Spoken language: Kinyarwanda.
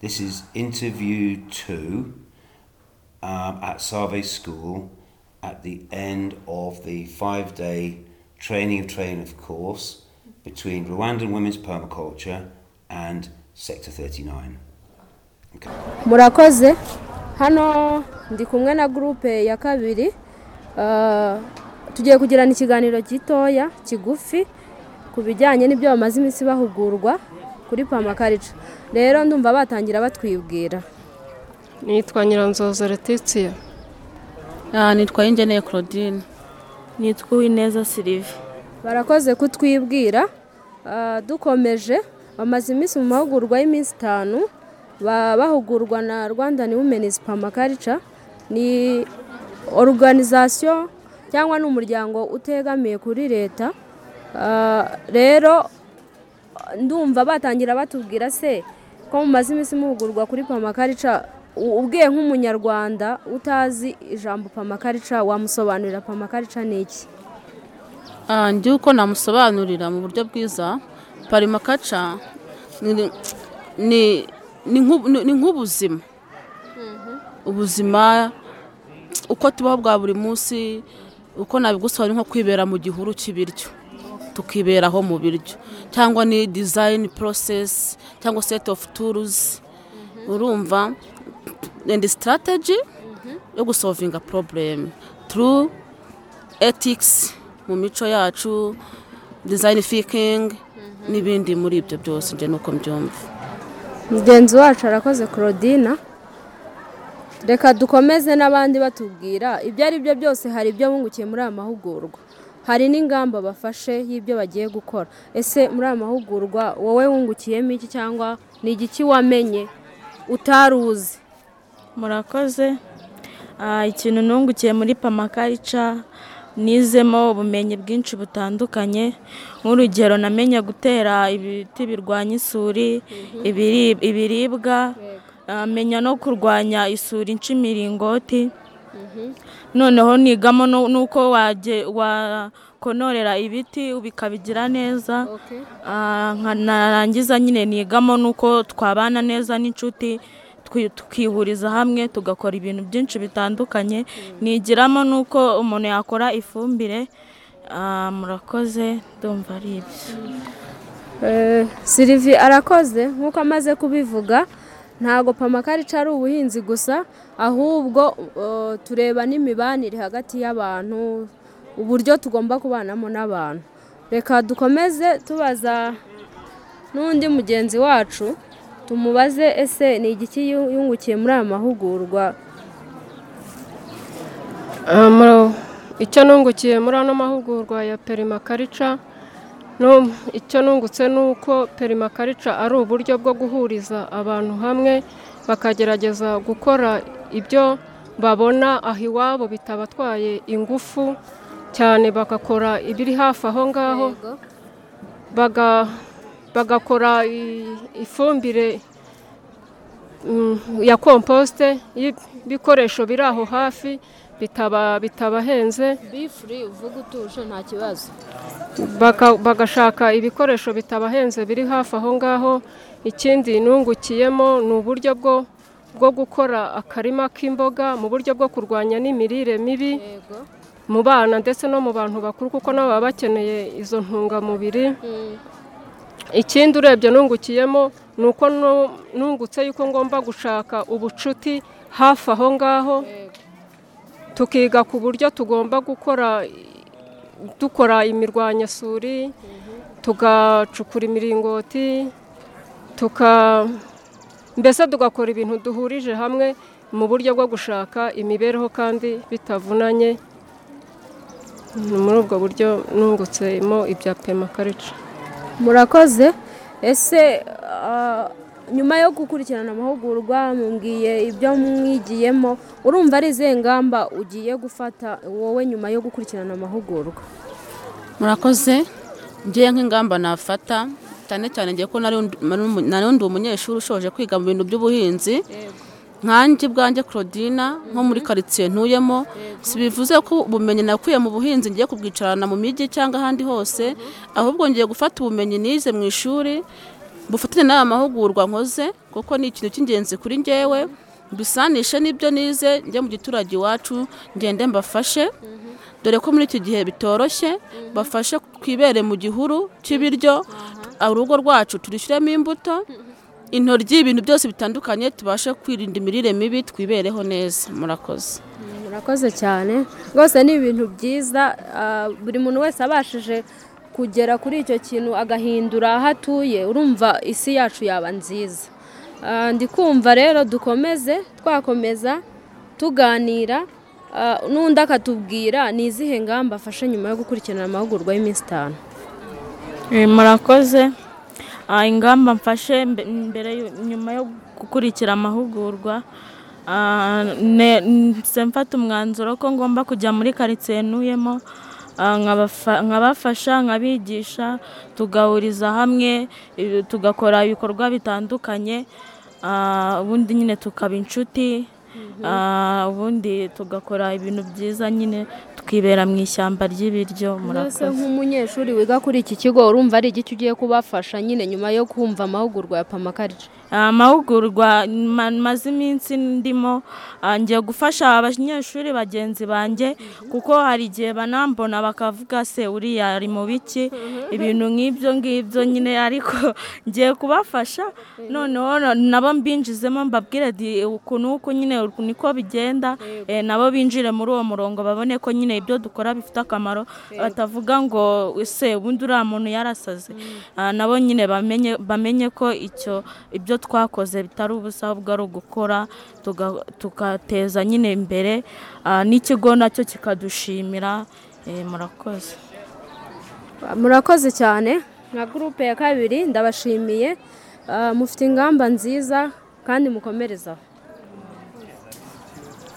This is interview two um, at Save School at the end of the five day training of training of course between Rwandan women's permaculture and Sector 39. Okay. murakoze hano ndi kumwe na gurupe ya kabiri Ah, tugiye kugirana ikiganiro gitoya kigufi ku bijyanye n'ibyo bamaze iminsi bahugurwa kuri pamakarica rero ndumva batangira batwibwira nitwa nyiranzoza Letitia Ah, nitwa Ingeneye Claudine nitwa Uwineza Sylvie barakoze kutwibwira Ah, dukomeje bamaze iminsi mu mahugurwa y'iminsi itanu ba- bahugurwa na rwandan womenizi pamakarica ni oruganizasiyo cyangwa ni umuryango utegamiye kuri leta Ah, rero ndumva batangira batubwira se ko mumaze iminsi muhugurwa kuri pamakarica u- ubwiye nk'umunyarwanda utazi ijambo pamakarica wamusobanurira pamakarica ni iki Ah, ndi uko namusobanurira mu buryo bwiza parimakaca ni ni- ni nk'u- ni- ni nk'ubuzima ubuzima uko tubaho bwa buri munsi uko nabigusobanura ni nko kwibera mu gihuru cy'ibiryo tukiberaho mu biryo cyangwa ni design process cyangwa set of tools urumva and strategy yo gusolvinga problem through ethics mu mico yacu design thinking n'ibindi muri ibyo byose njye nuko mbyumva mugenzi wacu arakoze claudina reka dukomeze n'abandi batubwira ibyo ari byo byose hari ibyo bungukiye muri aya mahugurwa hari n'ingamba bafashe y'ibyo bagiye gukora ese muri aya mahugurwa wowe wungukiyemo iki cyangwa ni igiki wamenye utari uzi murakoze Ah, ikintu nungukiye muri pamakarica nizemo ubumenyi bwinshi butandukanye nk'urugero namenye gutera ibiti birwanya isuri ibiri- ibiribwa Ah, menya no kurwanya isuri nshimiringoti noneho nigamo nu- n'uko wage- wakonorera ibiti bikabigira neza Ah, nka- narangiza nyine nigamo nuko twabana neza n'inshuti twi- tukihuriza hamwe tugakora ibintu byinshi bitandukanye nigiramo nuko umuntu yakora ifumbire Ah, murakoze ndumva ari ibyo Eh, Sylvie arakoze nk'uko amaze kubivuga ntago pamakarica ari ubuhinzi gusa ahubwo eh, tureba n'imibanire hagati y'abantu uburyo tugomba kubanamo n'abantu reka dukomeze tubaza n'undi mugenzi wacu tumubaze ese ni igiki yu- yungukiye muri aya mahugurwa Ah, muri- icyo nungukiye muri ano mahugurwa ya perimakarica no icyo nungutse ni uko perimakarica ari uburyo bwo guhuriza abantu hamwe bakagerageza gukora ibyo babona aho iwabo bitabatwaye ingufu cyane bagakora ibiri hafi aho ngaho baga- bagakora i- ifumbire mm, ya komposite y'ibikoresho biri aho hafi bitaba bitabahenze bifuri uvuga utuje nta kibazo baka- bagashaka ibikoresho bitabahenze biri hafi aho ngaho ikindi nungukiyemo ni uburyo bwo bwo gukora akarima k'imboga mu buryo bwo kurwanya n'imirire mibi mu bana ndetse no mu bantu bakuru kuko nabo baba bakeneye izo ntungamubiri ikindi urebye nungukiyemo ni uko nu- nungutse yuko ngomba gushaka ubucuti hafi aho ngaho tukiga ku buryo tugomba gukora dukora imirwanyasuri tugacukura imiringoti tuka mbese tugakora ibintu duhurije hamwe mu buryo bwo gushaka imibereho kandi bitavunanye ni muri ubwo buryo nungutsemo ibya pemakarica murakoze ese ah, nyuma yo gukurikirana amahugurwa mumbwiye ibyo mwigiyemo urumva ari izihe ngamba ugiye gufata wowe nyuma yo gukurikirana amahugurwa murakoze ngiye nk'ingamba nafata cyane cyane ngiye ko nari undi- nari umu- nari undi umunyeshuri ushoje kwiga mu bintu by'ubuhinzi nkanjye ubwanjye claudina nko muri karitsiye ntuyemo si bivuze ko ubumenyi nakuye mu buhinzi ngiye kubwicarana mu mijyi cyangwa ahandi hose ahubwo ngiye gufata ubumenyi nize mu ishuri bufatanye n'aya mahugurwa nkoze kuko ni ikintu cy'ingenzi kuri ngewe mbisanishe n'ibyo nize njye mu giturage iwacu ngende mbafashe dore ko muri iki gihe bitoroshye bafashe twibere mu gihuru cy'ibiryo urugo rwacu turishyiremo imbuto intoryi ibintu byose bitandukanye tubashe kwirinda imirire mibi twibereho neza murakoze murakoze cyane rwose ni ibintu byiza ah, buri muntu wese abashije kugera kuri icyo kintu agahindura aho atuye urumva isi yacu yaba nziza Ah, ndi kumva rero dukomeze twakomeza tuganira ah, n'undi akatubwira ni izihe ngamba afashe nyuma yo gukurikirana amahugurwa y'iminsi itanu Eh, murakoze Ah, ingamba mfashe mbe- mbere yo- nyuma yo gukurikira amahugurwa ah, ne- nse mfata umwanzuro ko ngomba kujya muri karitsiye ntuyemo ah, nkabafa- nkabafasha nkabigisha tugahuriza hamwe eh, tugakora ibikorwa bitandukanye ah, ubundi nyine tukaba inshuti ah, ubundi tugakora ibintu byiza nyine tukibera mu ishyamba ry'ibiryo mbese murakoze nk'umunyeshuri wiga kuri iki kigo urumva ari igiki ugiye kubafasha nyine nyuma yo kumva amahugurwa ya pamakarita amahugurwa ma- maze iminsi ndimo ah, ngiye gufasha abanyeshuri bagenzi banjye kuko hari igihe banambona bakavuga se uriya ari mu biki ibintu nk'ibyo ngibyo nyine ariko ngiye kubafasha noneho na- nabo mbinjizemo mbabwire di uku n'uku nyine uku niko bigenda eh, nabo binjire muri uwo murongo babone ko nyine ibyo dukora bifite akamaro batavuga ngo ese ubundi uriya muntu yarasaze Ah, nabo nyine bamenye bamenye ko icyo ibyo twakoze bitari ubusa ahubwo ari ugukora tuga- tugateza nyine imbere ah, n'ikigo nacyo kikadushimira Eh, murakoze murakoze cyane nka gurupe ya kabiri ndabashimiye Ah, mufite ingamba nziza kandi mukomerezaho